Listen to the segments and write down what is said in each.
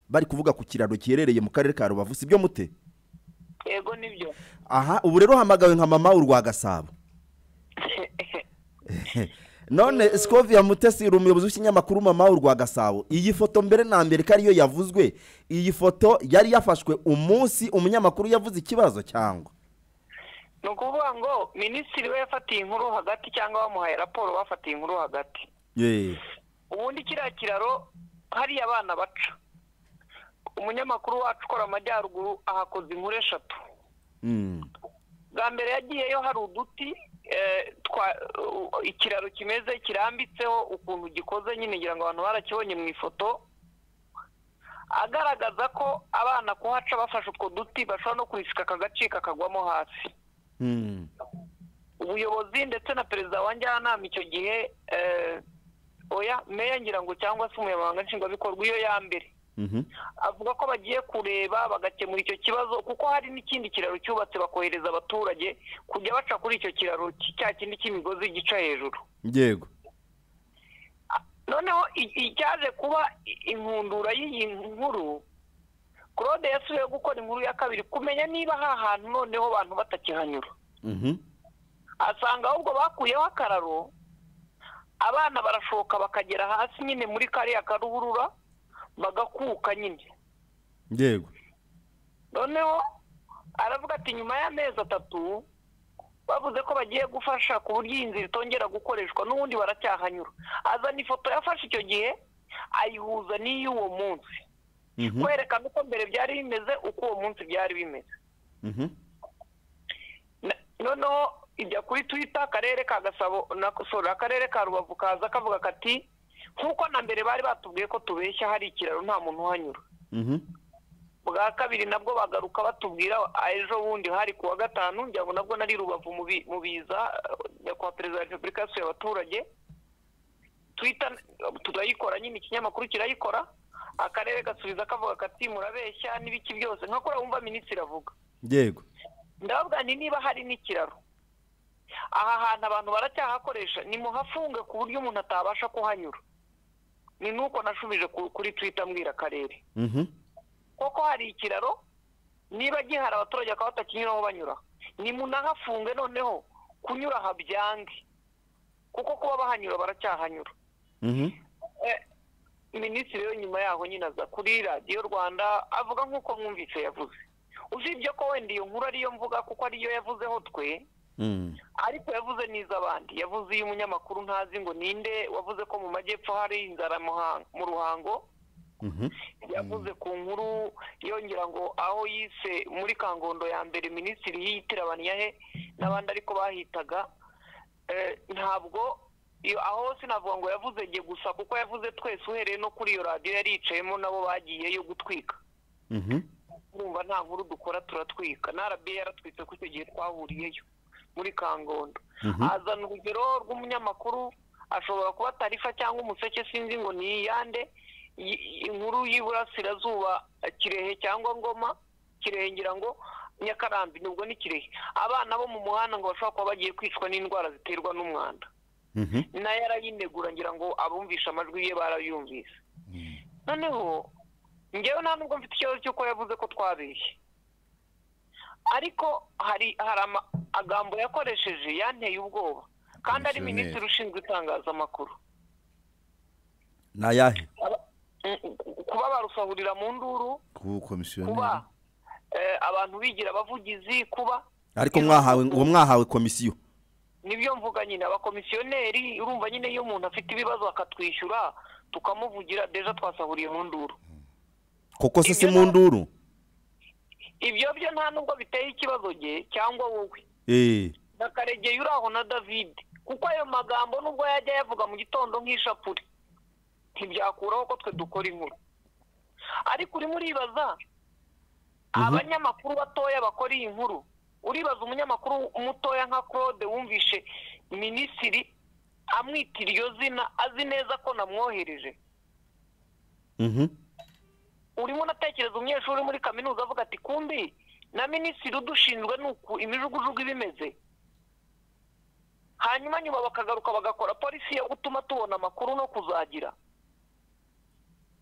bari kuvuga ku kiraro giherereye mu karere ka rubavu si byo mute yego nibyo aha ubu rero hamagawe nka mama urwa gasabo none sikoviya mutesi uri umuyobozi w'ikinyamakuru mama urwa gasabo iyi foto mbere na mbere ko ariyo yavuzwe iyi foto yari yafashwe umunsi umunyamakuru yavuze ikibazo cyangwa ni ukuvuga ngo minisitiri we yafatiye inkuru hagati cyangwa bamuhaye raporo bafatiye inkuru hagati Yee. ubundi kiriya kiraro hariya abana baca umunyamakuru wacu ukora amajyaruguru ahakoze inkuru eshatu Mm. bwa mbere yagiyeyo hari uduti eh, twa- u- ikiraro kimeze kirambitseho ukuntu gikoze nyine ngira ngo abantu barakibonye mu ifoto agaragaza ko abana kuhaca bafashe utwo duti bashobora no kurisika kakagacika kakagwamo hasi Mm. ubuyobozi ndetse na perezida wa njyanama icyo gihe eh, oya meya ngira ngo cyangwa se umunyamabanga nshingwabikorwa iyo ya mbere Mhm. avuga ko bagiye kureba bagakemura icyo kibazo kuko hari n'ikindi kiraro cyubatse bakohereza abaturage kujya baca kuri icyo kiraro ki- cya kindi cy'imigozi gica hejuru yego noneho i- icyaje kuba i- inkundura y'iyi nkuru claude yasubiye gukora inkuru ya kabiri kumenya niba aha hantu noneho abantu batakihanyura Mhm. asanga ahubwo bakuyeho akararo abana barashoka bakagera hasi nyine muri kariya karuhurura bagakuka nyine yego noneho aravuga ati nyuma y'amezi atatu bavuze ko bagiye gufasha ku buryo iyi nzira itongera gukoreshwa n'ubundi baracyahanyura azana ifoto yafashe icyo gihe ayihuza n'iy'uwo munsi Mhm. kwerekana uko mbere byari bimeze uko uwo munsi byari bimeze Mhm. Na- noneho ijya kuri twita akarere ka gasabo na sorry akarere ka rubavu kaza kavuga kati nk'uko na mbere bari batubwiye ko tubeshya hari ikiraro nta muntu uhanyura Mhm. bwa kabiri nabwo bagaruka batubwira ah, ejo bundi hari ku wa gatanu njya ngo nabwo nari rubavu mu bi- mu biza eh, nyakubahwa perezida wa repubulika yasuye abaturage twita turayikora nyine ikinyamakuru kirayikora akarere gasubiza kavuga kati murabeshya n'ibiki byose nka kuriya wumva minisitiri avuga yego ndababwira nti niba hari n'ikiraro aha hantu abantu baracyahakoresha ni muhafunge ku buryo umuntu atabasha kuhanyura ni nuko nashubije ku- kuri twita mbwira akarere Mhm. koko hari ikiraro niba gihari abaturage bakaba batakinyuraho banyura nimunahafunge noneho kunyura aha byange kuko kuba bahanyura baracyahanyura Mhm. Eh, minisitiri we nyuma yaho nyine aza kuri radiyo rwanda avuga nk'uko mwumvise yavuze usibye ko wenda iyo nkuru ariyo mvuga kuko ariyo yavuzeho twe Mm. ariko yavuze n'iz'abandi yavuze iyo umunyamakuru ntazi ngo ninde wavuze ko mu majyepfo hari inzara muha- mu ruhango Mhm. yavuze ku nkuru yongera ngo aho yise muri kangondo ya mbere minisitiri yitirabanira he n'abandi ariko bahitaga Eh, ntabwo iyo- aho sinavuga ngo yavuze jye gusa kuko yavuze twese uhereye no kuri iyo radiyo yari yicayemo nabo bagiyeyo gutwika Mhm. urumva nta nkuru dukora turatwika na rba yaratwitse ko icyo gihe twahuriyeyo muri kangondo Mhm. azana urugero rw'umunyamakuru ashobora kuba tarifa cyangwa umuseke sinzi ngo ni iyande i- inkuru y'iburasirazuba eh, kirehe cyangwa ngoma kirehe ngira ngo nyakarambi nubwo ni kirehe abana bo mu muhanda ngo bashobora kuba bagiye kwicwa n'indwara ziterwa n'umwanda Mhm. nayo arayinegura ngira ngo abumvisha amajwi ye barayumvise Mm. noneho ngewe nta nubwo mfite ikibazo cy'uko yavuze ko twabeshye ariko hari hari amagambo yakoresheje yanteye ubwoba kandi ari Komisiyoneri. minisitiri ushinzwe itangazamakuru ni ayahe Aba- mm, kuba barusahurira mu nduru kuba ubukomisiyoneri kuba eh, abantu bigira abavugizi kuba ariko mwahawe uwo mwahawe komisiyo nibyo mvuga nyine abakomisiyoneri urumva nyine iyo umuntu afite ibibazo akatwishyura tukamuvugira deja twasahuriye mu nduru koko se si mu nduru ibyo byo nta nubwo biteye ikibazo ge cyangwa wowe eee na karegeye uri aho na david kuko ayo magambo nubwo yajya ayavuga mu gitondo nk'ishapure ntibyakuraho ko twe dukora inkuru ariko urimo uribaza abanyamakuru batoya bakora iyi nkuru uribaza umunyamakuru mutoya nka claude wumvishe minisitiri amwita iryo zina azi neza ko namwohereje Mhm. urimo unatekereza umunyeshuri uri muri kaminuza avuga ati kumbi na minisitiri udushinzwe ni uku imijugujugu iba imeze hanyuma nyuma bakagaruka bagakora polisi yo gutuma tubona amakuru no kuzagira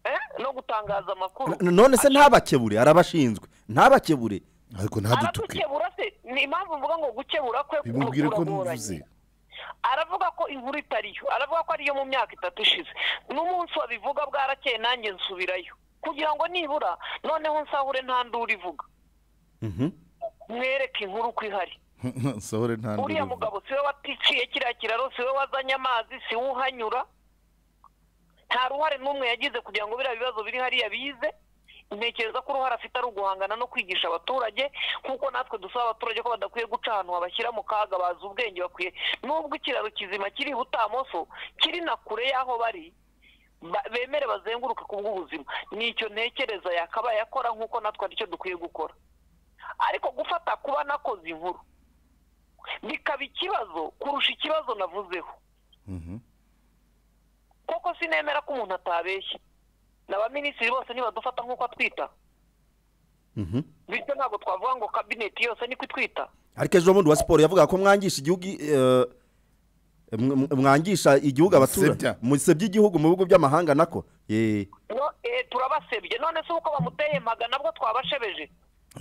eh, no gutangaza amakuru N- none se ntabakebure arabashinzwe ntabakebure ariko ntadutuke aradukebura se ni impamvu mvuga ngo gukebura kwe bimubwire ko kuragoranye. ntuvuze aravuga ko inkuru itariyo aravuga ko ariyo mu myaka itatu ishize n'umunsi wabivuga bwarakeye nanjye nsubirayo kugira ngo nibura noneho nsahure nta nduru ivuga Mhm. mwereke inkuru uko ihari sohore nta uriya nduru mugabo siwe waticiye kiriya kiraro siwe wazanye amazi siwe uhanyura nta ruhare n'umwe yagize kugira ngo biriya bibazo biri hariya bize ntekereza ko uruhare afite ari uguhangana no kwigisha abaturage nk'uko natwe dusaba abaturage ko badakwiye guca ahantu babashyira mu kaga bazi ubwenge bakwiye n'ubwo ikiraro kizima kiri i butamoso kiri na kure y'aho bari ba- bemere bazenguruke ku bw'ubuzima nicyo ntekereza yakabaye akora nk'uko natwe aricyo dukwiye gukora ariko gufata kuba nakoze inkuru bikaba ikibazo kurusha ikibazo navuzeho Mhm. koko sinemera ko umuntu atabeshya n'abaminisitiri bose ntibadufata nk'uko atwita Mhm. bityo ntabwo twavuga ngo kabineti yose niko itwita ariko ejo bundi wa siporo yavugaga ko mwangisha igihugu eh, mw- mw- mwangisha igihugu abaturage Musebya. musebya igihugu mu bihugu by'amahanga nako Eh, no eh, turabasebye none se uko bamuteye maga nabwo twabashebeje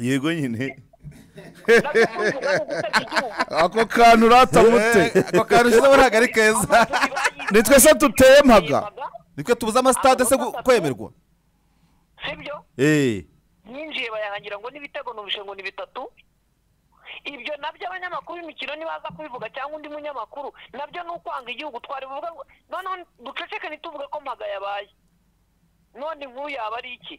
yego nyine nabyo muri ubwo bwari ugusebya igihugu ako kantu uratamute ako kantu ushyizeho ntabwo ari keza Abaturage bayize- ni twese duteye mpaga bayimaga, nitwe tubuze amasitade se gu- kwemerwa sibyo eh. yinjiye bayahangira ngo n'ibitego numvishe ngo ni bitatu ibyo nabyo abanyamakuru b'imikino nibaza kubivuga cyangwa undi munyamakuru nabyo ni ukwanga igihugu twari buvuga ngo noneho duceceke ntituvuge ko mpaga yabaye none inkuru yaba ari iki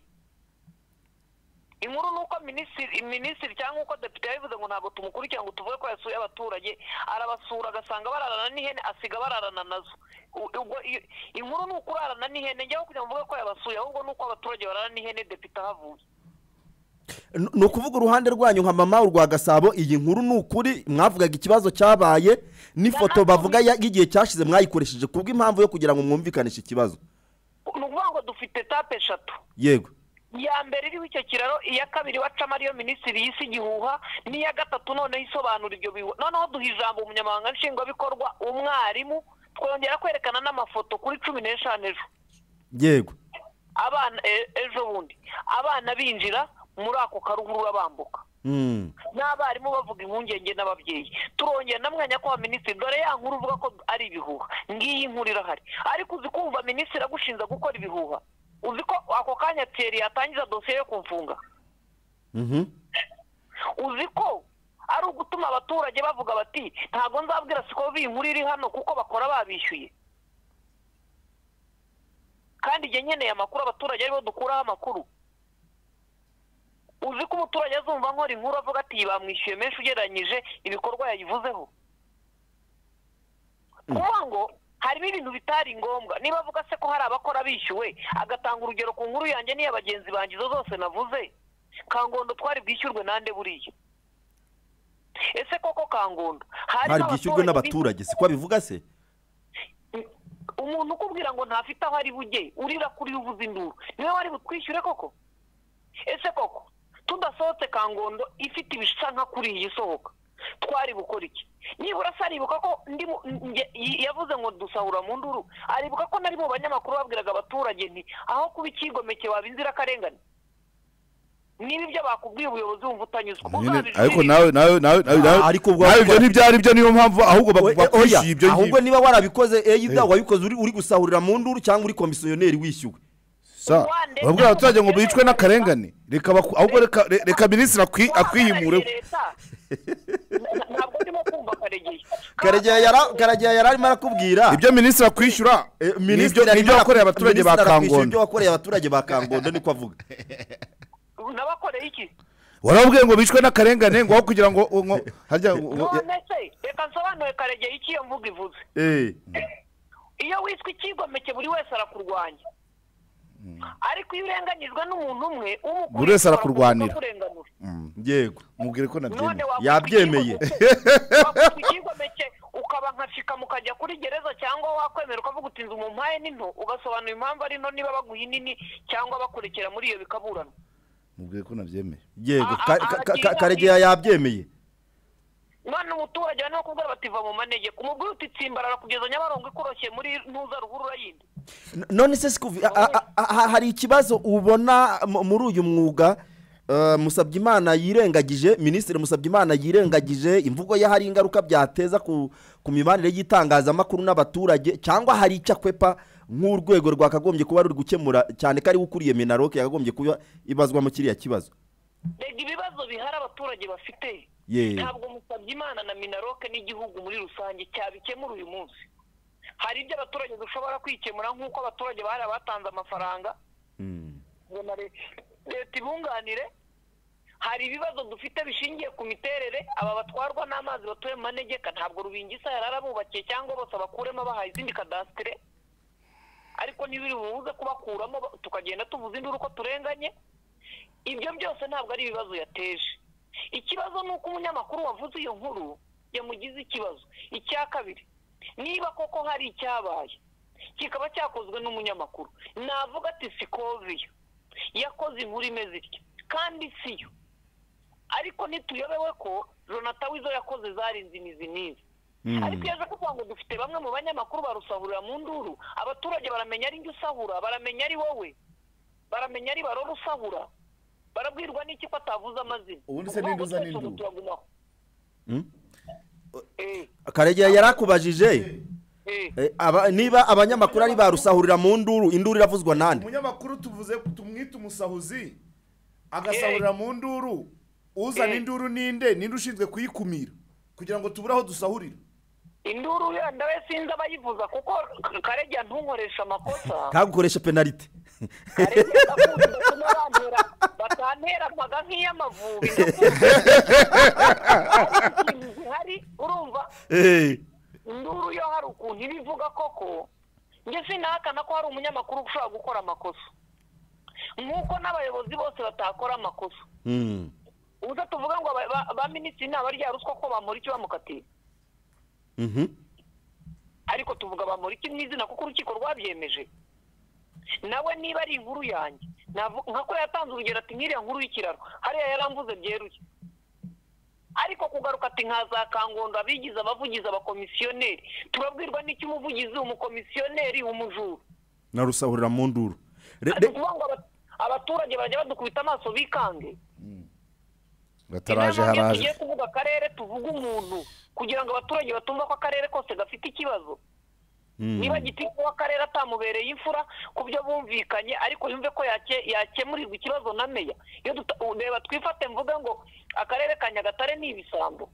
inkuru ni uko minisitiri minisitiri cyangwa uko depite yabivuze ngo ntabwo tumukurikira ngo tuvuge ko yasuye abaturage arabasura agasanga bararana n'ihene asiga bararana nazo U- ubwo i- inkuru ni uko urarana n'ihene njyaho kugira ngo mvuge ko yabasuye ahubwo ni uko abaturage bararana n'ihene depite ahavuye N- ni ukuvuga uruhande rwanyu nka mama urwa gasabo iyi nkuru ni ukuri mwavugaga ikibazo cyabaye n'ifoto bavuga ya- y'igihe cyashize mwayikoresheje ku bw'impamvu yo kugira ngo mwumvikanishe ikibazo ni ukuvuga ngo dufite etape eshatu yego iya mbere iriho icyo kiraro iya kabiri bacamo ariyo minisitiri y'isi igihuha n'iya gatatu noneho isobanura ibyo bihu noneho duha ijambo umunyamabanga nshingwabikorwa umwarimu twongera kwerekana n'amafoto kuri cumi n'eshanu ejo yego abana e- ejo bundi abana binjira muri ako karuhurura bambuka Mm. n'abarimu bavuga impungenge n'ababyeyi turongera na mwanya kwa minisitiri dore ya nkuru uvuga ko ari ibihuha ngiyi nkuru irahari ariko uzi kumva minisitiri agushinja gukora ibihuha uzi ko ako kanya tiyeri yatangiza dosiye yo kumfunga Mhm. uzi ko ari ugutuma abaturage bavuga bati ntabwo nzabwira siko iyi nkuru iri hano kuko bakora babishyuye kandi igihe nkeneye amakuru abaturage aribo dukuraho amakuru uzi ko umuturage azumva nkora inkuru avuga ati bamwishyuye menshi ugereranyije ibikorwa yayivuzeho kuvuga ngo harimo ibintu bitari ngombwa niba avuga se ko hari abakora bishyuwe agatanga urugero ku nkuru yanjye n'iya bagenzi banjye izo zose navuze kangondo twari bwishyurwe nande buriya ese koko kangondo hari bwishyurwe n'abaturage n'abaturage siko abivuga se umuntu ukubwira ngo ntafite aho ari bujye urira kuri uvuze induru niwe wari butwishyure koko ese koko tudasohotse kangondo ifite ibisa nka kuri iyi isohoka twari bukora iki nibura se aribuka ko ndi mu- nge- y- yavuze ngo dusahura mu nduru aribuka ko nari mu banyamakuru babwiraga abaturage nti aho kuba icyigomeke waba inzirakarengane niba ibyo bakubwiye ubuyobozi wumva utanyuzwe nyine uzabijurire. ariko nawe nawe nawe nawe nawe Ah, ariko ubwo- nawe ibyo ntibyari byo niyo mpamvu ahubwo Oya, bak- oya, bakwishyuye ibyo ahubwo ngibyo niba warabikoze eyida wabikoze uri- uri gusahurira mu nduru cyangwa uri komisiyoneri wishyuwe sa Rwanda- urabwira abaturage ngo bicwe n'akarengane reka baku- ahubwo reka re- reka minisitiri akwi- akwihimure Wahagarariye leta. Na- ntabwo ndimo kumva karegeye karegeya yara- Karegeya yari arimo arakubwira ibyo minisitiri akwishyura Eh, nibyo minisitiri arimo nibyo yakoreye arak- abaturage ba minisitiri arakwishyura ibyo kangondo wakoreye abaturage ba kangondo niko avuga nabakoreye iki warababwiye ngo bicwe n'akarengane ngo aho kugira ngo ngo- harya ngo- none se reka nsobanure karegeye icyo iyo mvuga ivuze Eh. iyo wiswe icyigomeke buri wese arakurwanya ariko iyo urenganyijwe n'umuntu umwe umukuriye Buri wese arakurwanira. ushobora kuza akakurenganura. yego mubwire ko none nabyemera wakwitwa Yabyemeye. icyigomeke- wakwitwa icyigomeke ukaba nka shikamu ukajya kuri gereza cyangwa wakwemera ukavuga uti nzu mu mpaye ni nto ugasobanura impamvu ari nto niba baguha inini cyangwa bakurekera muri iyo bikaburana mubwire ko nabyemera yego Ah, Ka- ah, ka- ah, ka- ka- byiza, karegeya yabyemeye none umuturage bane bakubwira bati va mu manegeko umubwira uti tsimbarara kugeza nyabarongo ikoroshye muri ntuza ruhurura yindi N- none se sikuvi a- a- a- a- hari ikibazo ubona mu- muri uyu mwuga eh, musabyimana yirengagije minisitiri musabyimana yirengagije imvugo ye hari ingaruka byateza ku ku mibanire y'itangazamakuru n'abaturage cyangwa hari icyo akwepa nk'urwego rwakagombye kuba ruri gukemura cyane ko ariwe ukuriye minaroke yakagombye kuba ibazwamo kiriya kibazo rega ibibazo bihari abaturage bafite Ye. ntabwo musabye imana na minaroke n'igihugu muri rusange cyabikemura uyu munsi hari ibyo abaturage dushobora kwikemura nk'uko abaturage bari abatanze amafaranga ngo na le- leta ibunganire hari ibibazo dufite bishingiye ku miterere aba batwarwa n'amazi batuye mu manegeka ntabwo rubingisa yari arabubakiye cyangwa bose abakuremo abahaye izindi kadasitire ariko ntibiri bubuze kubakuramo ba- tukagenda tuvuza induru ko turenganye ibyo byose ntabwo ari ibibazo yateje ikibazo ni uko umunyamakuru wavuze iyo nkuru yamugize ikibazo icya kabiri niba koko hari icyabaye kikaba cyakozwe n'umunyamakuru navuga ati sikoviyo yakoze inkuru imeze itya kandi siyo ariko ntituyobewe ko jonathan wizo yakoze zari nzimizi n'izi ariko iyo aje kuvuga ngo dufite bamwe mu banyamakuru barusahurira mu nduru abaturage baramenya ari njye usahura baramenya ari wowe baramenya ari barora usahura barabwirwa n'iki ko atavuze amazina Ubundi se Ni ukuvuga ngo n'induza twese ubu n'induru. turagumaho Mm. Eh, karegeya yarakubajije eh. eh, aba- niba abanyamakuru ari barusahurira mu nduru induru iravuzwa nande umunyamakuru tuvuze tumwite umusahuzi agasahurira mu nduru uzana Eh. induru ninde ninde ushinzwe kuyikumira kugira ngo tubure aho dusahurira induru yenda we sinzi abayivuza kuko karegeya ntunkoresha amakosa kagukoresha penalite karegeya ndakunda utuma bantera batanteramaga nk'iy'amavubi ndakunda ikintu zihari urumva Eh. induru yo hari ukuntu iba ivuga koko njye sinahakana ko hari umunyamakuru ushobora gukora amakosa nk'uko n'abayobozi bose batakora amakosa Mm. ubuze tuvuga ngo aba- ba- ba minisitiri naba rya ruswa ko bamura iki bamukatiye Mhm. ariko tuvuga bamura iki mu izina kuko urukiko rwabyemeje nawe niba ari inkuru yanjye navu- nka ko yatanze urugero ati nk'iriya nkuru y'ikiraro hariya yaramvuze byeruye ariko kugaruka ati nka za kangondo abigize abavugizi abakomisiyoneri turabwirwa n'iki umuvugizi umukomisiyoneri umujura na rusahurira mu nduru Re- Ari re- ukuvuga ngo aba- abaturage barajya badukubita amaso bikange bataraje Inama iyo haraje tugiye kuvuga akarere tuvuge umuntu kugira ngo abaturage batumva ko akarere kose gafite ikibazo Mm. niba gitifu w'akarere atamubereye imfura ku byo bumvikanye ariko yumve ko yake- yakemurirwa ikibazo na meya iyo duta- u- reba twifate mvuge ngo akarere ka nyagatare ni ibisambo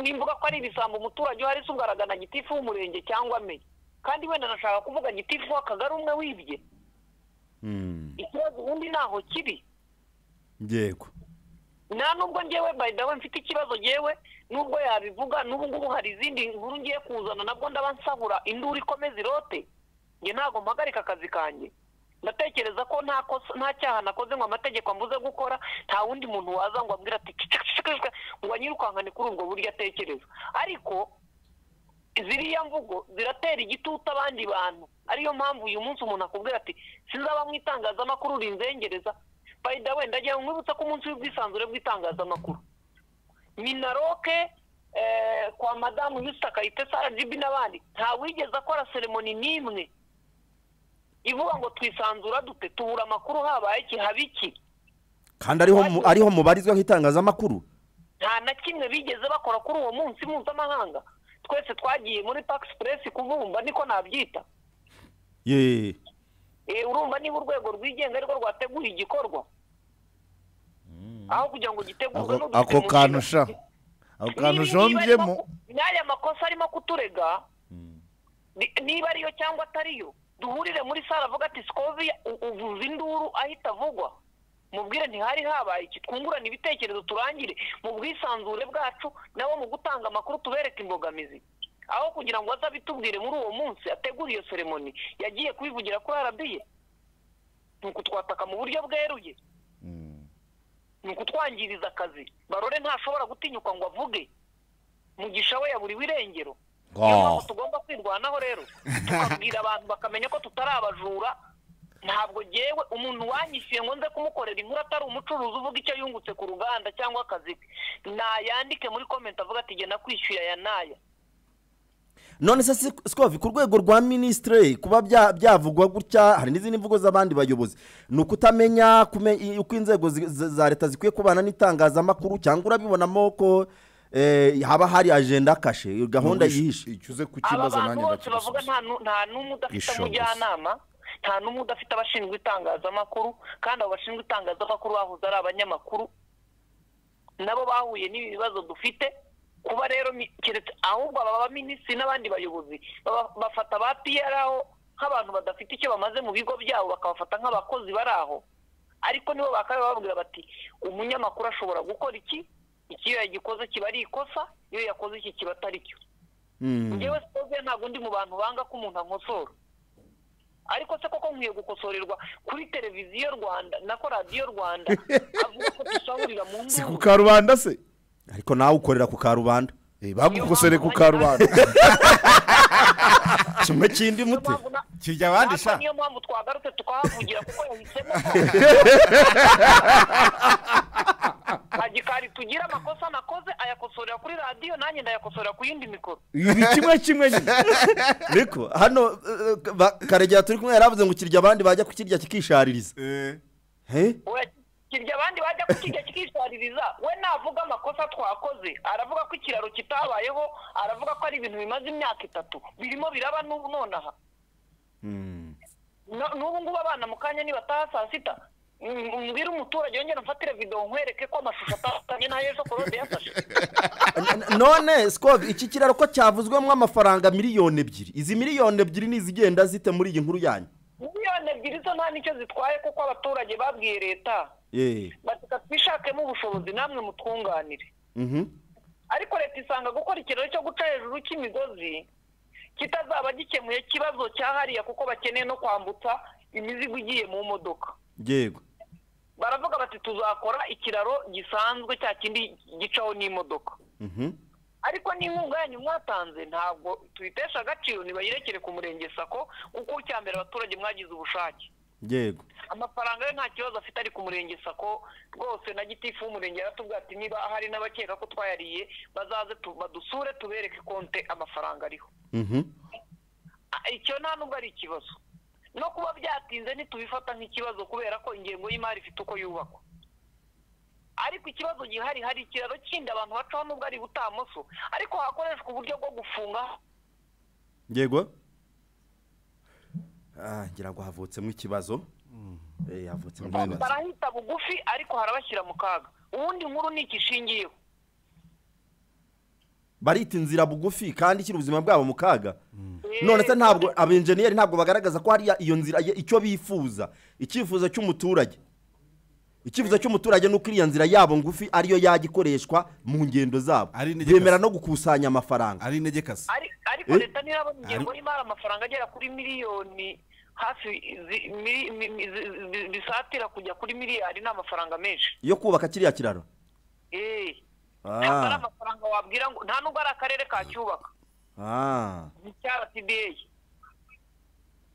nimvuga ko ari ibisambo umuturage uhari se ugaragana gitifu w'umurenge cyangwa meya kandi wenda nashaka kuvuga gitifu w'akagari umwe wibye Mm. ikibazo ubundi ntaho kiri yego nta nubwo ngewe by the way mfite ikibazo ngewe nubwo yabivuga n'ubu ngubu hari izindi nkuru ngiye kuzana nabwo ndaba nsahura induru ikomeza irote nge ntabwo mpagarika akazi kanjye ndatekereza ko nta kosa- nta cyaha nakoze ngo amategeko ambuze gukora nta wundi muntu waza ngo ambwire ati "Cicak, cicak, cicak," ngo anyirukankane kuri ubwo buryo atekereza ariko ziriya mvugo ziratera igitutu abandi bantu ariyo mpamvu uyu munsi umuntu akubwira ati sinzaba mu itangazamakuru rinzengereza by the way ndagira ngo nkwibutse ko umunsi w'ubwisanzure bw'itangazamakuru minaroke eh, kwa madamu yusita kayitesi arajibi n'abandi nta wigeze akora seremoni n'imwe ivuga ngo twisanzura dute tubura amakuru habaye iki haba iki kandi ariho mu- ariho mubarizwa nk'itangazamakuru nta na kimwe bigeze bakora kuri uwo munsi mpuzamahanga twese twagiye muri pakisipresi kuvumba niko nabyita ye Eh, urumva niba urwego rwigenga ariko rwateguye igikorwa aho kugira ngo gitegurwe Ako- n'udufite ako mu kantu nshingano. sha ako Niba- kantu niba jombyemo arimo- n'aya makosa arimo kuturega ni- niba ariyo cyangwa atariyo duhurire muri sare avuga ati sikovi u- uvuza induru ahita avugwa mubwire ntihari habaye iki twungurane ibitekerezo turangire mu bwisanzure bwacu nabo mu gutanga amakuru tubereke imbogamizi aho kugira ngo aze abitubwire muri uwo munsi ategura iyo seremoni yagiye kubivugira kuri arabiye ni ukutwataka mu buryo bweruye ni ukutwangiriza akazi barore ntashobora gutinyuka ngo avuge mugisha we yaburiwe irengero niyo mpamvu tugomba kwirwanaho rero tukabwira abantu bakamenya ko tutari abajura ntabwo ngewe umuntu wanyishyuye ngo nze kumukorera inkuru atari umucuruzi uvuga icyo yungutse ku ruganda cyangwa akazi ke nayandike muri komenti avuga ati genda kwishyuye aya n'aya none se si- sikovi ku rwego rwa minisitire kuba bya- byavugwa gutya hari n'izindi mvugo z'abandi bayobozi ni ukutamenya kume- i- uko inzego zi- za za leta zikwiye kubana n'itangazamakuru cyangwa urabibonamo ko eh, haba hari ajenda kashe gahunda yihishe icyo uze ku aba kibazo bantu nanjye bose bavuga ndakigusubiza nta nu- nta n'umwe udafite Ishoboka. umujyanama nta n'umwe udafite abashinzwe itangazamakuru kandi abo bashinzwe itangazamakuru bahoze ari abanyamakuru nabo bahuye n'ibi bibazo dufite kuba rero mi- keretse ahubwo aba baminisitiri n'abandi bayobozi baba- bafata ba piyara aho nk'abantu badafite icyo bamaze mu bigo byabo bakabafata nk'abakozi bari aho ariko nibo bakaba bababwira bati umunyamakuru ashobora gukora iki iki iyo yagikoze kiba ari ikosa iyo yakoze iki kiba atari cyo Mm. ngewe sitoze ntabwo ndi mu bantu banga ko umuntu ankosora ariko se koko nkwiye gukosorerwa kuri televiziyo rwanda nako radiyo rwanda avuga ko dusahurira mu si ku nduru karubanda se ariko nawe ukorera ku karubanda Eh, bagukosoreye ku karubanda kimwe kindi mute Kirya abandi sha. niyo mpamvu twagarutse tukahavugira kuko yahisemo ko agikari tugira amakosa nakoze ayakosorera kuri radiyo nanjye ndayakosorera ku yindi mikoro ni kimwe kimwe nyine ariko hano eh, eh, ba- karegera turi kumwe yaravuze ngo kirya abandi bajya kukirya kikishaririza Eh? Oya, kirya abandi bajya kukijya kikishaririza we navuga amakosa twakoze aravuga ko ikiraro kitabayeho aravuga ko ari ibintu bimaze imyaka itatu birimo biraba n'ubu nonaha No- n'ubu ngubu abana mu kanya nibataha saa sita mm, mbwire umuturage yongere mfatire videwo nkwereke ko amashusho atandukanye n'ayejo korode yafashe N- n- none sikovi iki kiraro ko cyavuzwemo amafaranga miliyoni ebyiri izi miliyoni ebyiri ni izigenda zite muri iyi nkuru yanyu miliyoni ebyiri zo nta nicyo zitwaye kuko abaturage babwiye leta Eh, bati twishakemo ubushobozi namwe mutwunganire mhm. ariko leta isanga gukora ikiraro cyo guca hejuru cy'imigozi kitazaba gikemuye ikibazo cya hariya kuko bakeneye no kwambutsa imizigo igiye mu modoka yego baravuga bati tuzakora ikiraro gisanzwe cya kindi gicaho n'imodoka Mhm. ariko n'inkunga yanyu mwatanze ntabwo tuyitesha agaciro ntibayirekere ku murenge sako kuko icya mbere abaturage mwagize ubushake yego amafaranga yo nta kibazo afite ari ku murenge sako rwose na gitifu w'umurenge yaratubwira ati niba hari n'abakeka ko twayariye bazaze tu- badusure tubereke konte amafaranga ariho Mhm. Ah, icyo nta nubwo ari ikibazo no kuba byatinze ntitubifata nk'ikibazo kubera ko ingengo y'imari ifite uko yubakwa ariko ikibazo gihari hari ikiraro kindi abantu bacaho nubwo ari butamoso ariko hakoreshwa uburyo bwo gufunga yego Ah, ngira ngo havutsemo ikibazo Eh, havutsemo ikibazo barahita bugufi ariko harabashyira mu kaga ubundi nkuru ni iki ishingiyeho barita inzira bugufi kandi ishyira ubuzima bwabo mu kaga none se Eh, ntabwo abenjeniyeri ntabwo bagaragaza ko hariya iyo nzira ye- icyo bifuza icyifuzo cy'umuturage icyifuzo cy'umuturage ni uko iriya nzira yabo ngufi ariyo yajya ikoreshwa mu ngendo zabo Ari intege bemera kazi. no gukusanya amafaranga ari intege kazi Ari- ariko Eh? leta ntirabona ingengo y'imari amafaranga agera kuri miliyoni hafi zi- mili- mi- mi- zi- zi- zisatira kujya kuri miliyari ni amafaranga menshi yo kubaka kiriya kiraro Eh. Ah. ntabwo ari amafaranga wabwira ngo nta nubwo ari akarere kacyubaka Ah, ni icya rtda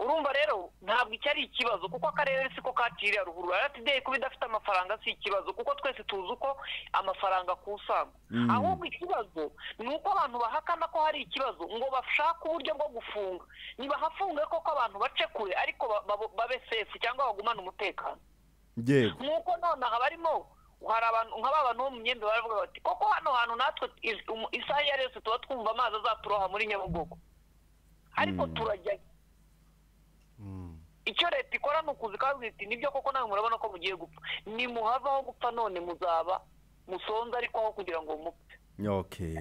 urumva rero ntabwo icyo ari ikibazo kuko akarere siko kaciriye ruguru rtda kuba idafite amafaranga si ikibazo kuko twese tuzi uko amafaranga akusanywa ahubwo ikibazo ni uko abantu bahakana ko hari ikibazo ngo bashake uburyo bwo gufunga ntibahafunge koko abantu bace kure ariko ba- ba- babe sefu cyangwa bagumane umutekano yego nk'uko nonaha barimo hari abantu nk'aba bantu bo mu myenda baravuga bati koko hano hantu natwe is- um- isaha iyo ari yose tuba twumva amazi azaturoha muri nyabugogo ariko turajyayo icyo leta ikora ni ukuza ikababwira iti nibyo koko nawe murabona ko mugiye gupfa nimuhava aho gupfa none muzaba musonze ariko aho kugira ngo mupfe okay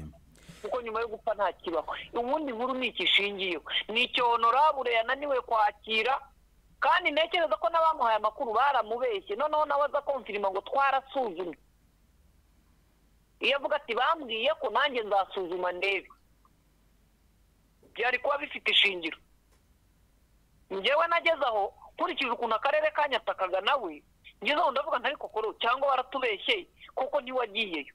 kuko nyuma yo gupfa nta kibaho ubundi nkuru ni iki ishingiyeho ni icyo honorable yananiwe kwakira kandi ntekereza ko n'abamuhaye amakuru baramubeshye noneho nawe aza konfirima ngo twarasuzumye iyo avuga ati bambwiye ko nanjye nzasuzuma ndebe byari kuba bifite ishingiro njyewe nageze aho nkurikije ukuntu akarere kanyatakaga nawe ngeze aho ndavuga ntari kokoro cyangwa baratubeshye kuko ntiwagiyeyo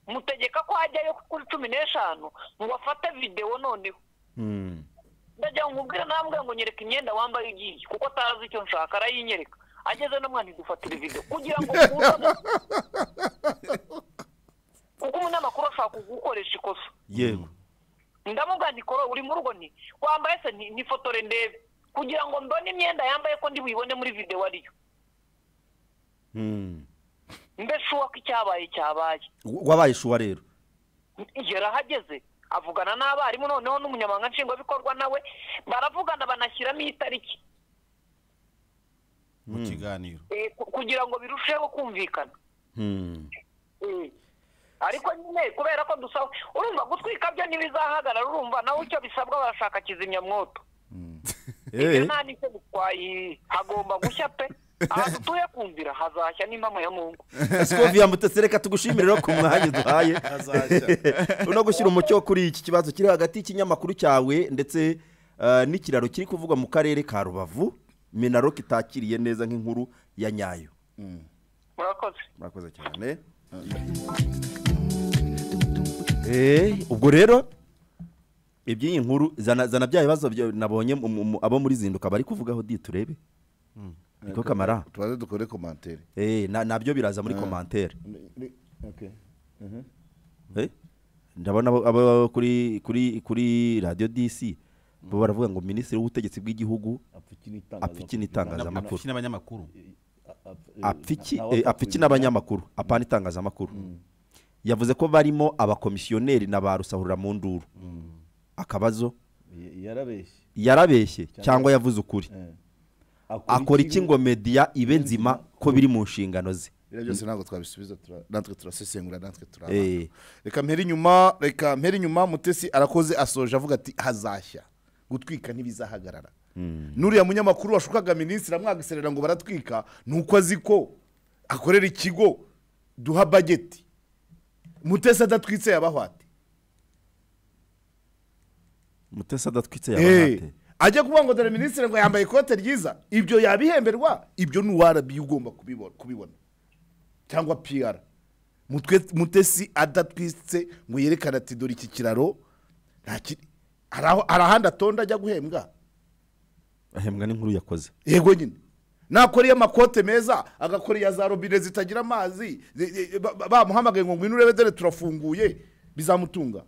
mutegeka ko hajyayo kuri cumi n'eshanu ngo bafate videwo noneho Mm. ndajya nkubwira namwe ngo nyereka imyenda wambaye ugiye kuko atazi icyo nshaka arayinyereka ageze no mwana ntidufatire videwo kugira ngo mukundane. kuko umunyamakuru ashaka kugukoresha ikosa yego ndamubwira nti koro uri mu rugo nti wambaye se nti nifotore ndebe kugira ngo mbone imyenda yambaye ko ndi buyibone muri videwo ariyo Hmm. mbese uwo ko icyabaye cyabaye W- wabaye shuwa rero yarahageze avugana n'abarimu noneho n'umunyamabanga nshingwabikorwa nawe baravugana banashyiramo itariki mu kiganiro eh, ku- kugira ngo birusheho kumvikana Hmm. Mm. ariko nyine kubera ko dusaba urumva gutwika byo ntibizahagarara urumva nawe icyo bisabwa barashaka kizimyamwoto Eh, nta n'icyo bitwaye hagomba gushya pe ahantu utuye kumvira hazashya n'impamo ya mungu Skovia Mutesi reka tugushimire rero ku mwanya duhaye uno gushyira umucyo kuri iki kibazo kiri hagati y'ikinyamakuru cyawe ndetse eh, n'ikiraro kiri kuvugwa mu karere ka Rubavu Minaro kitakiriye neza nk'inkuru ya nyayo murakoze murakoze cyane Eh, ubwo rero iby'iyi nkuru zana zana bya bibazo byo nabonye mu- mu- mu- abo muri zinduka bari kuvugaho di turebe niko kamara tubanze dukore komantere Eh, na- nabyo biraza muri komantere Eh, ndabona abo- abo kuri kuri kuri radiyo dc bo baravuga ngo minisitiri w'ubutegetsi bw'igihugu apfa iki n'itangazamakuru Iki n'abanyamakuru apfa iki eh, apfa iki n'abanyamakuru apana itangazamakuru yavuze ko barimo abakomisiyoneri na ba rusahurira mu nduru akabazo yarabeshye yarabeshye cyangwa yavuze ukuri akora iki ngo mediya ibe nzima ko biri mu nshingano ze biriya byose ntabwo twabisubiza tura- natwe turasesengura natwe turaba Eh. reka mpere inyuma reka mpere inyuma mutesi arakoze asoje avuga ati hazashya gutwika ntibizahagarara n'uriya munyamakuru washukaga minisitiri amwagiserera ngo baratwika ni uko azi ko akorera ikigo duha bageti mutesi adatwitse yabahwate mutesi adatwitse Eh, yabahate ajya kuvuga ngo dore minisitiri ngo yambaye ikote ryiza ibyo yabihemberwa ibyo ni uwarabi ugomba kubibona- kubibona cyangwa piyara mutesi adatwitse ngo yerekane ati dore iki kiraro nta kiri hari aho- hari ahandi atonda ajya guhembwa ahembwa n'inkuru yakoze yego nyine nakora iyo amakote meza agakora iya za robine zitagira amazi zi- zi- ba- ba- bamuhamagaye ngo ngwino urebe dore turafunguye bizamutunga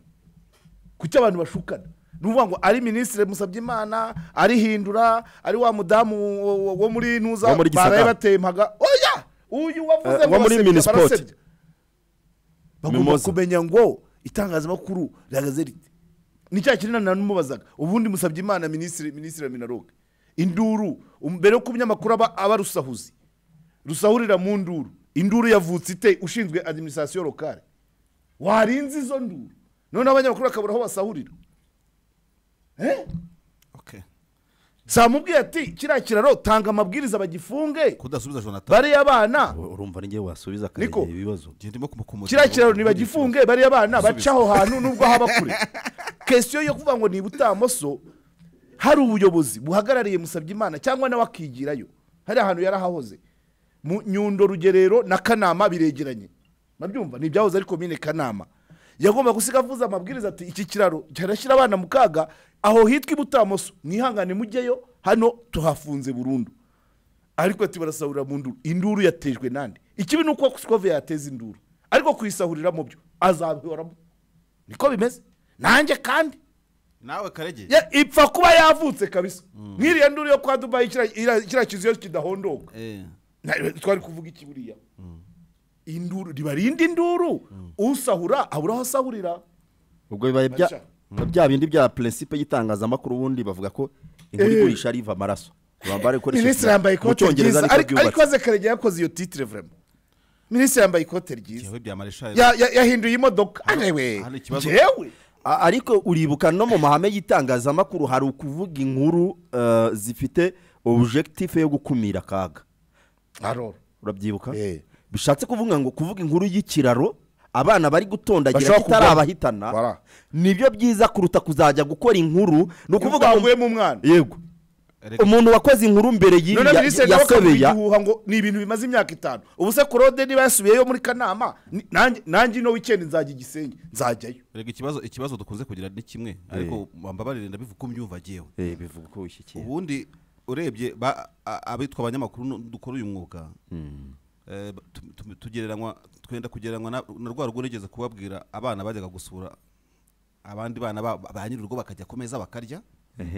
kuki abantu bashukana ni ukuvuga ngo ari minisitiri musabyimana ari hindura ari wa mudamu wo- wo- wo muri ntuza Wo muri Gisagara. baraye batemaga oya uyu wavuze Eh, wo ngo muri basebya, Minisport. barasebya. bagomba Mimoza. kumenya ngo itangazamakuru rihagaze rite ni cya kintu nta n'umubazaga ubundi musabye imana minisitiri minisitiri wa minaroge induru um- mbere yo kuba umunyamakuru aba aba rusahuzi rusahurira mu nduru induru yavutse ite ushinzwe adiminisitirasiyo lokale warinze izo nduru noneho abanyamakuru bakabura aho basahurira Eh? Okay. samubwiye ati kiriya kiraro tanga amabwiriza bagifunge kudasubiza jonathan bariya abana urumva ni ngewe wasubiza Niko. akarengera ibibazo Njye ndimo kumukomotera kiriya kiraro ntibagifunge bariya abana baca aho hantu nubwo haba kure kesiyo yo kuvuga ngo ni ibutamoso hari ubuyobozi buhagarariye Musabyimana cyangwa nawe akigirayo hari ahantu yarahahoze mu nyundo rugerero na kanama biregeranye nabyumva ni ibyahoze ari komine kanama yagomba gusiga avuze amabwiriza ati iki kiraro kirashyira abana mu kaga aho hitwa ibutamoso mwihangane mujyeyo hano tuhafunze burundu ariko ati barasahurira mu nduru induru yatejwe nande ikibi ni uko sikove yateza induru ariko kuyisahurira mu byo azabihoramo niko bimeze nanjye kandi nawe karege ya- ipfa kuba yavutse kabisa nk'iriya nduru yo kwa dubayi kiriya- iriya- kiriya kizu iyo kidahondoka Eh. Na- twari kuvuga iki buriya induru ribarinda induru usahura abura aho asahurira ubwo bibaye bya Aca. bya bindi bya principe y'itangazamakuru ubundi bavuga ko inkuru Eh. igurisha ariva amaraso bambara ikoresheje minisitiri yambaye mu ikote cyongereza ryiza ariko ariko ariko byubatse aze karegeya yakoze iyo titire vraiment minisitiri yambaye ikote ryiza yewe bya mareshal Ya- ya- yahinduye imodoka arewe hano ikibazo- njyewe A- ariko uribuka no mu mahame y'itangazamakuru hari ukuvuga inkuru eh, zifite objectif yo gukumira akaga aroro urabyibuka Eh. bishatse kuvuga ngo kuvuga inkuru y'ikiraro abana bari gutondagira Bashobora kitarabahitana Voilà. nibyo byiza kuruta kuzajya gukora inkuru ni ukuvuga ngo ngo umwana yego umuntu wakoze inkuru mbere y'iyi none ya- minisitiri nawe akavuga yasobeya igihuha ngo ni ibintu bimaze imyaka itanu ubu se korode niba yasubiyeyo muri kanama ni- nanjye- nanjye ino wikendi nzajya i gisenyi nzajyayo rega ikibazo ikibazo dukunze kugira ni kimwe ariko bambabarire ndabivuga uko mbyumva agewe Eh, bivuga ko wishyikiye ubundi urebye ba- a- abitwa abanyamakuru nu- dukora uyu mwuga eh, ba- tu- tu- tugereranywa twenda kugereranywa na na rwa rugo nigeze kubabwira abana bajyaga gusura abandi bana ba- ba ba nyir'urugo bakajya ku meza bakarya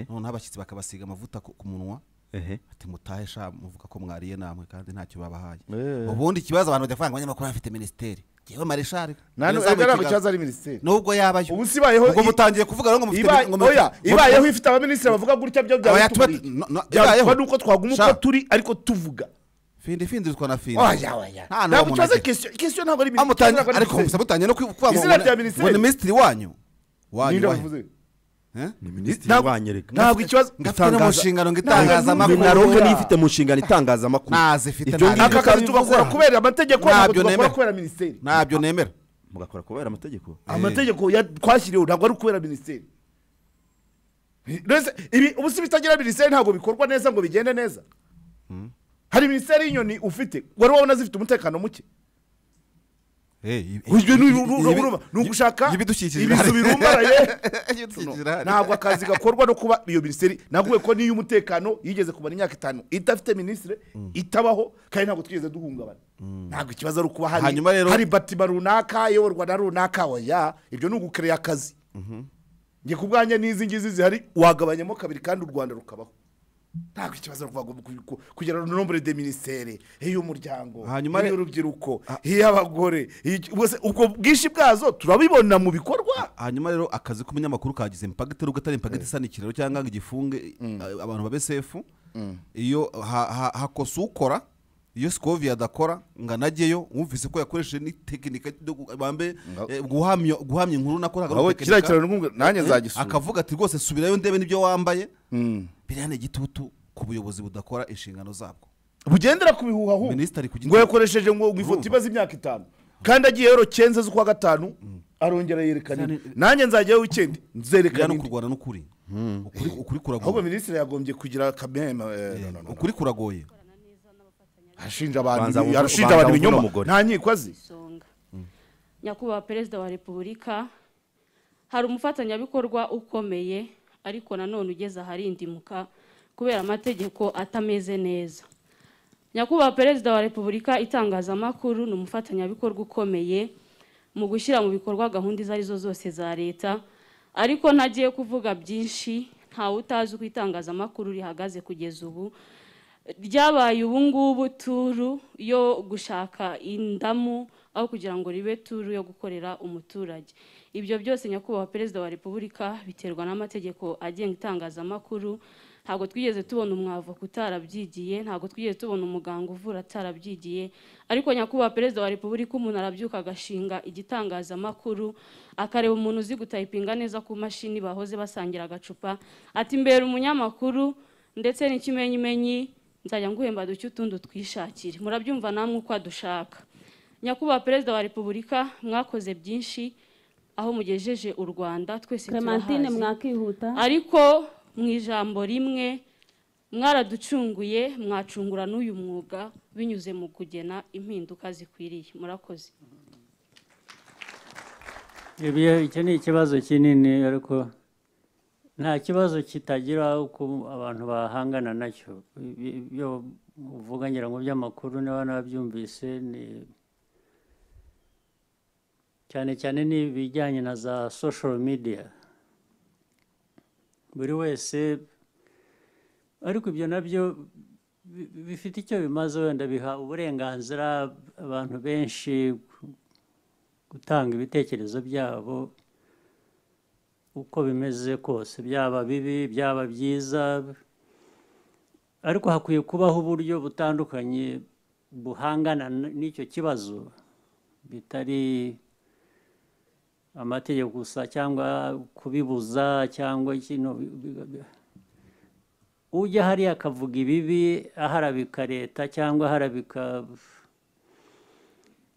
noneho abashyitsi bakabasiga amavuta ku ku munwa Ehe. ati mutahe sha muvuga ko mwariye namwe kandi ntacyo babahaye Eh. ubundi ikibazo abantu bajya kwanga abanyamakuru bafite minisiteri ngewe mareshari ntabwo iyo ntabwo zabaye ikiganiro- ikibazo ari minisiteri nubwo yabayo Ubu si ibayeho ubwo i- mutangiye kuvuga rero ngo mufite Iba- ngo mufite- oya ibayeho ifite abaminisitiri bavuga gutya byo byaba Oya, tuba- bituburira. no- no, byaba ibayeho. ni uko twaguma uko Sha. turi ariko tuvuga findi findi zitwa na findi oya oya Nta n'uwo ntabwo umuntu tubaze agira. kesiyo kesiyo ntabwo ari Ah, mutangiye- ntabwo ari ariko minisiteri. musa mutangiye no kuvuga ngo Izina ngo- rya ngo minisiteri. ni minisitiri wanyu Ninde wanyu wanyu wavuze? Eh? ni minisitiri Ntabwo- wanyereka ntabwo ikibazo ngafite no mu nshingano ngo itangazamakuru minaronke niyo ifite mu nshingano itangazamakuru Ntazifite, ibyo ntazi. ngibyo aka kazi kabivuze tugakora aha. kubera amategeko Ntabyo ntabwo tugakora nemera. kubera minisiteri ntabyo nemera mugakora kubera amategeko amategeko ya- twashyiriweho ntabwo ari ukubera minisiteri Mbese ibi ubu si bitagira minisiteri ntabwo bikorwa neza ngo bigende neza hari minisiteri y'inyoni ufite wari wabona zifite umutekano muke Ujwe n'uru- uru- uru- uruma. ni ugushaka ibidukikije ibizu birahari. birumbaraye Ibidukikije birahari. ntabwo akazi gakorwa no kuba iyo minisiteri naguye ko n'iyo umutekano yigeze kumara imyaka itanu idafite minisitiri itabaho kandi ntabwo twigeze duhungabana ntabwo ikibazo ari ukuba hari Hanyuma rero- hari batima runaka iyoborwa na runaka oya ibyo ni ugukereya akazi njye ku bwanjye n'izi ngizi zihari wagabanyamo kabiri kandi u rwanda rukabaho ntabwo ikibazo ari ukuvuga ku- ku- kugira ngo nombre de ministere iy'umuryango Hanyuma re- iy'urubyiruko iy'abagore iyi- bose ubwo bwinshi bwazo turabibona mu bikorwa hanyuma rero akazi k'umunyamakuru kagize impagiti nubwo atari impagiti isa n'ikiraro cyangwa ngo igifunge a- abantu babe sefu iyo ha- ha- hakosa ukora iyo sikovi adakora ngo anajyeyo wumvise ko yakoresheje n'itekinika ryo gu- bambe eh, guhamya guhamya inkuru nakora Abo kiriya kiraro n'ubwo nanjye nzagisura akavuga ati rwose subirayo ndebe n'ibyo wambaye biriya ni igitutu ku buyobozi budakora inshingano zabwo bugendera ku bihuhahu Minisitiri ku giti- ngo yakoresheje ngo ngo ifoto imaze imyaka itanu kandi agiye yero cyenda z'ukwa gatanu arongera yerekana indi. nanjye nzajyayo wikendi biriya nzerekana ni indi ukurwana n'ukuri ukuri ukuri ahubwo kuragoye minisitiri yagombye kugira kameme eh, no, no, no. ukuri kuragoye arashinja abantu Banza ibi- buvu- arashinja banza abantu buvuno ibinyoma mugore. nta nkiko azi isonga nyakubahwa perezida wa repubulika hari umufatanyabikorwa ukomeye ariko nanone ugeze aharindimuka kubera amategeko atameze neza nyakubahwa perezida wa repubulika itangazamakuru ni umufatanyabikorwa ukomeye mu gushyira mu bikorwa gahunda izo arizo zose za leta ariko ntagiye kuvuga byinshi ntawe utazi uko itangazamakuru rihagaze kugeza ubu ryabaye ubu ngubu turu yo gushaka indamu aho kugira ngo ribe turu yo gukorera umuturage ibyo byose nyakubahwa perezida wa repubulika biterwa n'amategeko agenga itangazamakuru ntabwo twigeze tubona umwavoka utarabyigiye ntabwo twigeze tubona umuganga uvura atarabyigiye ariko nyakubahwa perezida wa repubulika umuntu arabyuka agashinga igitangazamakuru akareba umuntu uzi gutayipinga neza ku mashini bahoze basangira agacupa ati mbere umunyamakuru ndetse n'ikimenyimenyi nzajya nguhemba duke utundi utwishakire murabyumva namwe uko adushaka nyakubahwa perezida wa repubulika mwakoze byinshi aho mugejeje u rwanda twese Clementine turahazi. mwakihuta ariko mu ijambo rimwe mwaraducunguye mwacungura n'uyu mwuga binyuze mu kugena impinduka zikwiriye murakoze Ibi- icyo ni ikibazo kinini ariko nta kibazo kitagira uko abantu bahangana nacyo Ibi- ibyo uvuga ngira ngo by'amakuru niba nabyumvise ni cyane cyane ni ibijyanye na za social media buri wese ariko ibyo nabyo bi- bifite icyo bimaze wenda biha uburenganzira abantu benshi gutanga ibitekerezo byabo uko bimeze kose byaba bibi byaba byiza ariko hakwiye kubaho uburyo butandukanye buhangana n- n'icyo kibazo bitari amategeko gusa cyangwa kubibuza cyangwa kino bi- bi- bi- ujya hariya akavuga ibibi aharabika leta cyangwa aharabika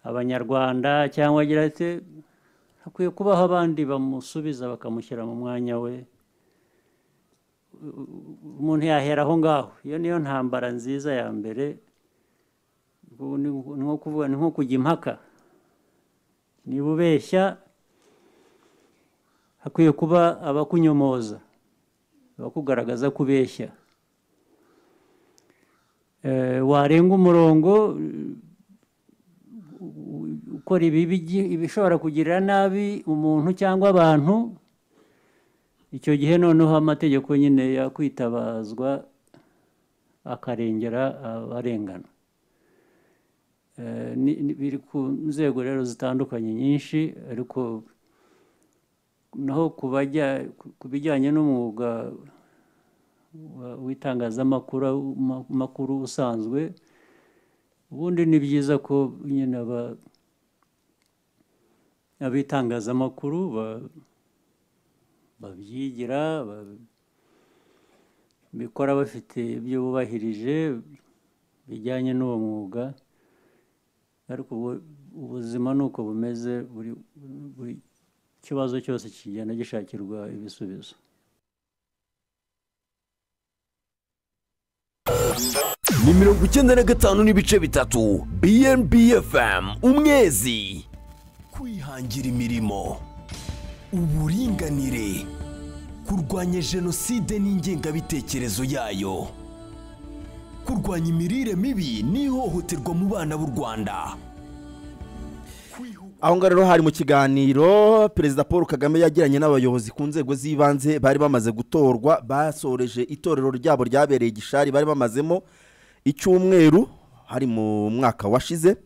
abanyarwanda cyangwa agira ati hakwiye kubaho abandi bamusubiza bakamushyira mu mwanya we U- u- umuntu yahera aho ngaho iyo niyo ntambara nziza ya mbere ubu ni ni nko kuvuga ni nko kujya impaka niba ubeshya hakwiye kuba abakunyomoza abakugaragaza ko ubeshya Eh, warenga umurongo ukora ibibi gi- ibishobora kugirira nabi umuntu cyangwa abantu icyo gihe noneho amategeko nyine yakwitabazwa akarengera abarengana Eh, ni- ni- biri ku nzego rero zitandukanye nyinshi ariko naho ku bajya- ku- ku bijyanye n'umwuga wa- w'itangazamakuru ma- makuru usanzwe ubundi ni byiza ko nyine aba- abitangazamakuru ba- babyigira ba- bikora bafite ibyo bubahirije bijyanye n'uwo mwuga ariko ubu- ubuzima ni uko bumeze buri buri kibazo cyose kigenda gishakirwa ibisubizo ni mirongo icyenda na gatanu n'ibice bitatu bnb fm umwezi kwihangira imirimo uburinganire kurwanya jenoside n'ingengabitekerezo yayo kurwanya imirire mibi n'ihohoterwa mu bana b'u rwanda aho ngaho rero hari mu kiganiro perezida paul kagame yagiranye n'abayobozi ku nzego z'ibanze bari bamaze gutorwa basoreje itorero ryabo ryabereye igishari bari bamazemo icyumweru hari mu mwaka washize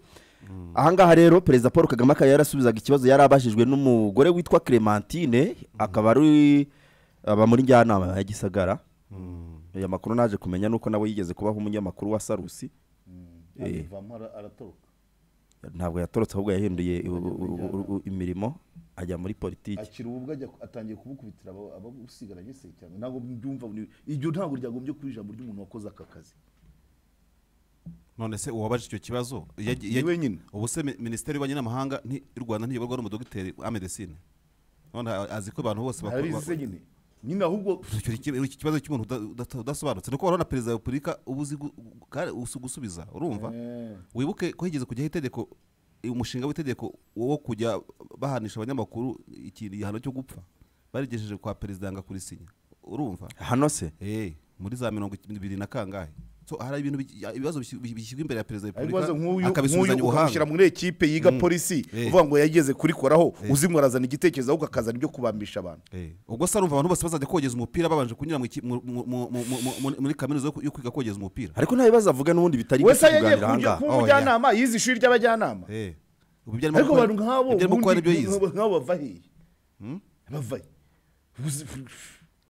ahangaha rero perezida paul kagame akaba yarasubizaga ikibazo yari abajijwe n'umugore witwa clementine akaba ari aba muri njyanama ya gisagara aya makuru naje kumenya nuko nawe yigeze kubaho umunyamakuru wa sarusi abivamo ara- aratoroka ntabwo yatorotse ahubwo yahinduye u- u- u- u- u- imirimo ajya muri politiki akira ubwo ajya atangiye kubukubitira aba- abamusigaranye se cyane ntabwo mbyumva buri- iryo ntabwo ryagombye kuba ijambo ry'umuntu wakoze aka kazi none se uwabaje icyo kibazo yagi- Ni yagi- wenyine. ubu se mi- minisiteri y'ububanyi n'amahanga nti- y'u rwanda ntiyoborwa n'umudogiteri amedesine none a- azi ko abantu bose bakora- arabizi se nyine nyine ahubwo Icyo- icyo- iki kibazo cy'umuntu uda- udata- udasobanutse ni uko warona perezida wa repubulika uba uzi gu- gu- kandi uzi gusubiza urumva Eh. wibuke ko higeze kujyaho itegeko umushinga w'itegeko wo kujya bahanisha abanyamakuru ikintu igihano cyo gupfa barigejeje kwa perezida yanga kurisinya urumva hano se Eh, muri za mirongo ibiri na kangahe So, hari ibintu bi- ibibazo bisi- bi- bishyirwa imbere ya perezida wa ibibazo repubulika nk'uyu nk'uyu akabisubizanya ukamushyira ubuhanga muri ekipe yiga polisi Eh. uvuga ngo yageze kurikoraho uzimwe arazana igitekerezo ahubwo akazana ibyo kubambisha abantu Eh, ubwo se arumva abantu bose bazajya kogeza umupira babanje kunyura mu ki- mu- mu- mu- mu- mu- mu- muri kaminuza yo ku- yo kwiga kogeza umupira ariko nta bibazo avuga n'ubundi bitari wese byo yagiye kuganira kujya ahangaha kuba Oh, umujyanama yize ishuri ry'abajyanama Eh, ubu ibyo arimo ariko gukora- abantu nk'abo ibyo arimo gukora ubundi nibyo yize nk'abo bava hehe bava he? Uzi-